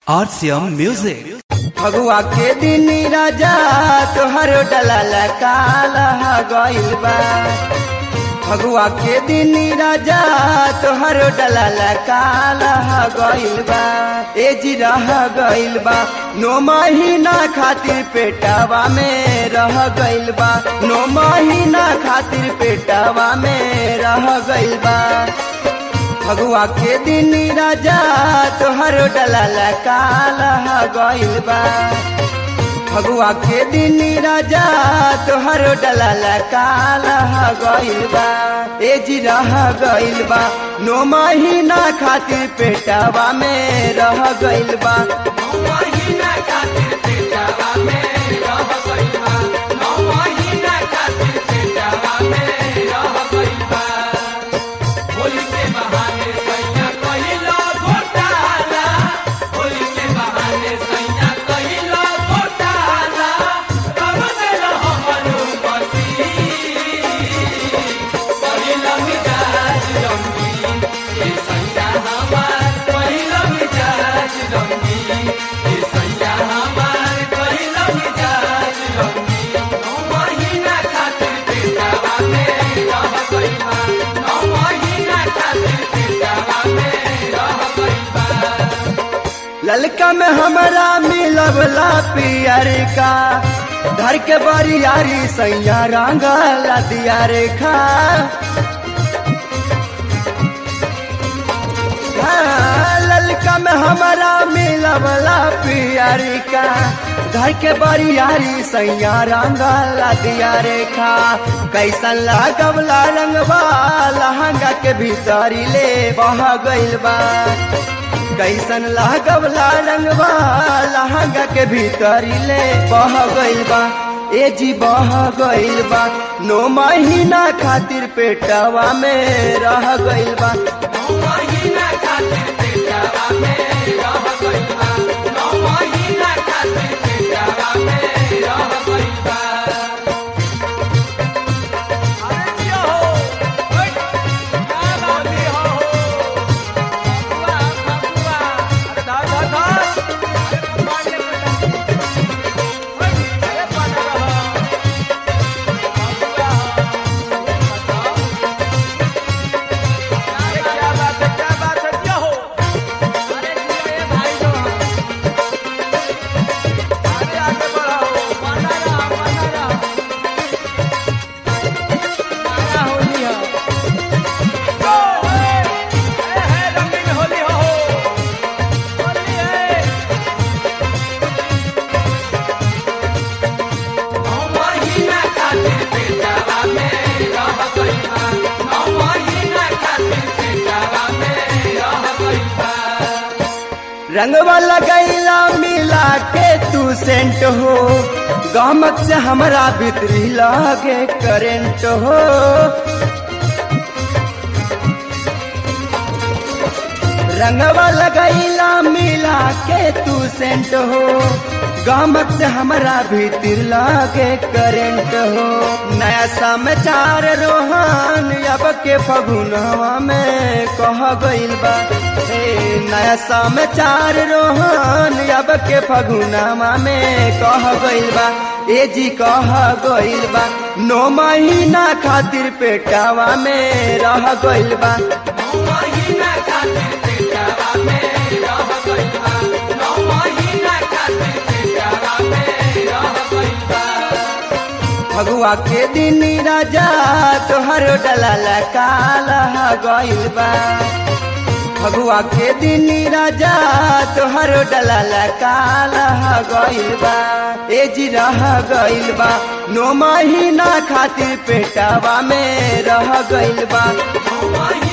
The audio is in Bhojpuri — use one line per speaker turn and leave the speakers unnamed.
RCM Music.
फगुआ के दिन राजा तोहर डलल काल गइल बा फगुआ के दिन राजा तोहर डलल काल गइल बा एज रह गइल बा नो महीना खातिर पेटवा में रह गइल बा नो महीना खातिर पेटवा में रह गइल बा फगुआ के दिन राजा तोहर डलल काल गइल बा फगुआ के दिन राजा तोहर डलल काल गइल बा एज रह गइल बा नो महीना खातिर पेटवा में रह गइल बा ललका में हमारा मिलवला पियर का धर के बरियारी सैया रंगल दिया रेखा हाँ, ललका में हमारा मिलवला पियर का घर के बरियारी सैया रंगल दिया रेखा कैसन लागवला रंगवा लहंगा के भीतरी ले बह गइल बा कैसन लागवला रंगवा लहंगा के भीतरी ले बह गइल बा ए जी बह गइल बा नो महीना खातिर पेटवा में रह गइल बा रंगवा लगैला मिला के तू सेंट हो गमक से हमरा भीतरी लगे करेंट हो रंगवा लगैला मिला के तू सेंट हो गमक से हमरा भीतर लगे करेंट हो नया समाचार रोहन अब के फगुनवा में कह गइल बा हे नया समाचार रोहन अब के फगुनवा में कह गइल बा ए जी कह गइल बा नो महीना खातिर पेटवा में रह गइल बा फगुआ के दिन राजा तोहर डलल काल गइल बा फगुआ के दिन राजा तोहर डलल काल गइल बा एज रह गइल बा नो महीना खातिर पेटवा में रह गइल बा